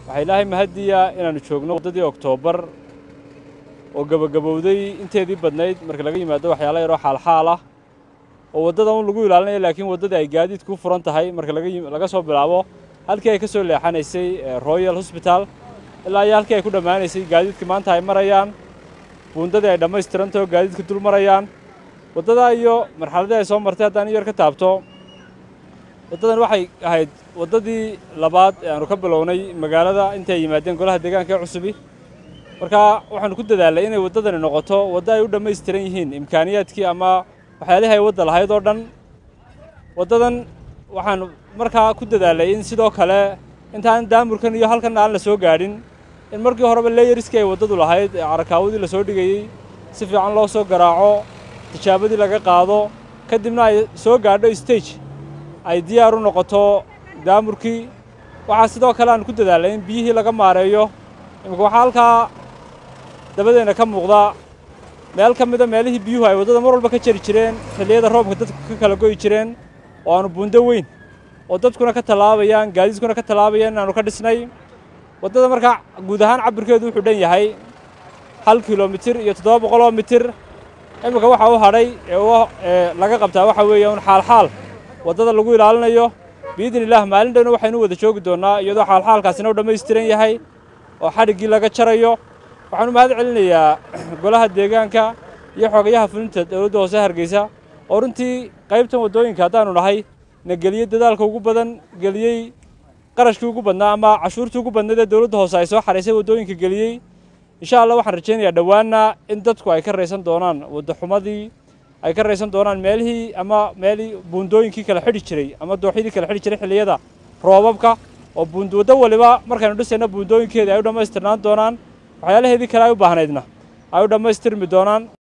waxaa ilaahay mahadiya inaannu joogno waddadii oktoobar oo gebagabowday inteedii badnayd marka laga yimaado waxyaala yaroo xaalxaal ah oo waddada un lagu ilaalinayo laakiin waddadii ay gaadiidku u furan tahay marka laga soo bilaabo halkii ay ka soo leexanaysay royal hosbital ilaa iyo halkii ay ku dhammaanaysay gaadiidka maanta ay marayaan buundadii ay dhammaystirantaho gaadiidka dul marayaan waddadaa iyo marxaladii ay soo martay haddaan yar ka taabto waddadan waxay ahayd waddadii labaad ee aanu ka bilownay magaalada intay yimaadeen golaha deegaanka ee cusubi markaa waxaanu ku dadaalnay inay waddadani noqoto waddo ay u dhammaystiran yihiin imkaaniyaadkii ama waxyaalihii ay wadda lahayd oo dhan waddadan waxaanu markaa ku dadaalnay in sidoo kale intaan daamurkan iyo halkan aan la soo gaadhin in markii horeba leeyariskii ay waddadu lahayd ee carakaawadii la soo dhigayey si fiican loo soo garaaco tijaabadii laga qaado kadibna ay soo gaadho stage ay diyaar u noqoto daamurkii waxaa sidoo kale aan ku dadaalnay in biyihii laga maareeyo imika waxaa halkaa dabadeenna ka muuqda meel ka mida meelihii biyuhu ay waddada mar walba ka jari jireen xilliyada roobka dadku ka kala go'i jireen oo aanu buundo weyn oo dadkuna ka tallaabayaan gaadiidkuna ka tallaabayaan inaanu ka dhisnay waddada markaa guud ahaan cabirkeedu wuxuu dhan yahay hal kilomitir iyo toddoba boqoloo mitir iminka waxa u hadhay ee laga qabtaa waxa weeye un xaalxaal waddada lagu ilaalinayo biidni illaah maalin dhowna waxaynu wada joogi doonnaa iyadoo xaalxaalkaasina u dhammaystiran yahay oo xadhiggii laga jarayo waxaanu mahad celinayaa golaha deegaanka iyo xogayaha fulinta dowladda hoose hargeysa oo runtii qaybtan waddooyinka haddaanu nahay na geliyey dadaalka ugu badan geliyey qarashkii ugu badnaa ama cashuurtii ugu badnayd ee dowladda hoose ay soo xaraysay waddooyinka geliyey insha allah waxaan rajaynayaa dhowaanna in dadku ay ka raysan doonaan waddaxumadii ay ka raysan doonaan meelihii ama meelii buundooyinkii kala xidhi jiray ama dooxyadii kala xidhi jiray xilliyada roobabka oo buund waddo waliba markaynu dhisayna buundooyinkeedii ay u dhammaystirnaan doonaan waxyaalaheedii kale ay u baahnaydna ay u dhammaystirmi doonaan